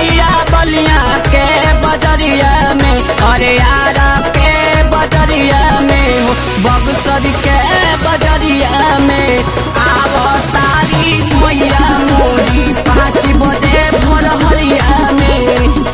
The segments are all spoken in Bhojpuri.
मैया बलिया के बजरिया में अरे यारा के बजरिया में हो बगसर के बजरिया में आव तारी मैया मोरी पाँच बजे भोर हरिया में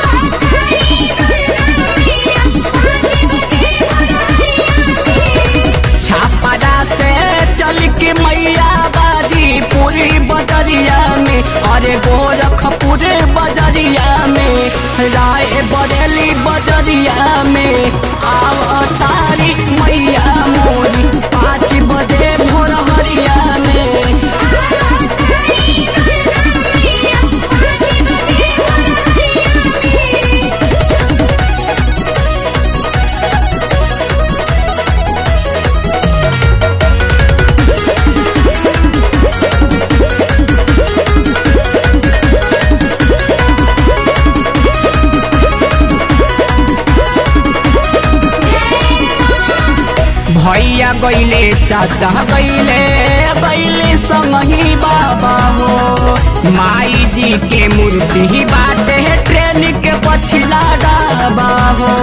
छापरा से चल के मैया बाजी पूरी बजरिया में अरे गोरखपुर बजरिया में राय बरेली बजरिया में आव तारी मैया मोरी पाँच बजे भोर हरिया में भैया गैले चाचा गैले गैले संगही बाबा हो माई जी के मूर्ति बाटे ट्रेन के पछिला डाबा हो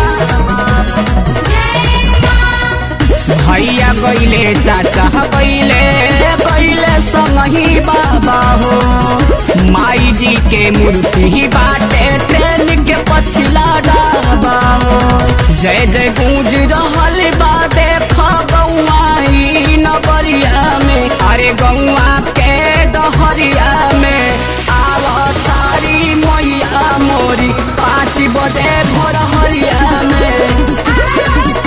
भैया गैले चाचा गैले गैले संगही बाबा हो माई जी के मूर्ति बाटे ट्रेन के पछिला डाबा हो जय जय गूंज रहल बा देख गौआ ई नगरिया में अरे गौआ के डहरिया में आव तारी मैया मोरी पाँच बजे भोर हरिया में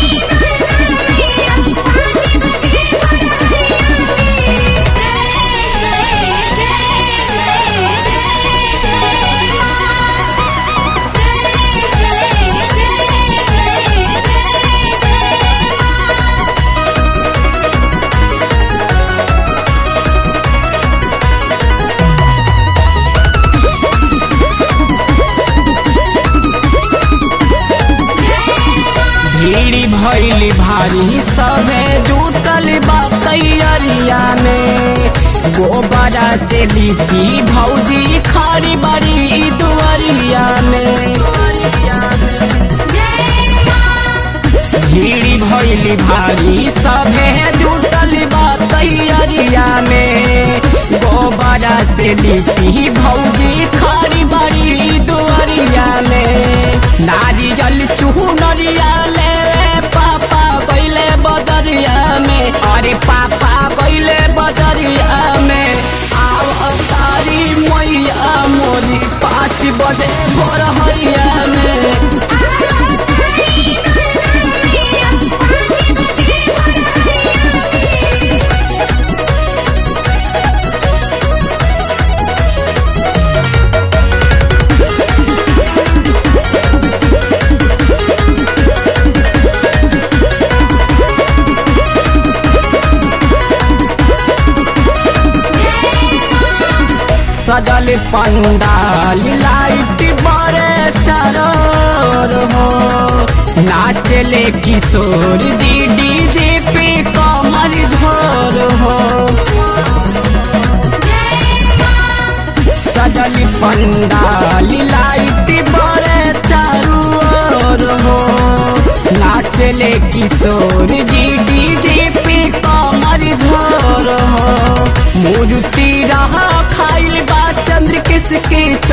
भीड़ी भैली भारी सबे जुटल बा तैयारिया में गोबरा से लिपी भौजी खारी बड़ी दुआरिया में भीड़ी भैली भारी सबे जुटल बा तैयारिया में गोबरा से लिपी भौजी खारी बड़ी दुआरिया में नारी जल चूहू नरिया ले पापा गैले बदरिया में अरे पापा गैले बदरिया में आव तारी मैया मोरी पाँच बजे भोर हरिया में सजल पंडाल लाइट बड़े चरोर हो नाचले किशोर जी डीजे पे कमर झोर हो सजल पंडाल लाइट बड़े चारू ओर हो नाचले किशोर जी डीजे पे कमर झोर हो मूर्ति रहा खाइल बा चंद्र किसके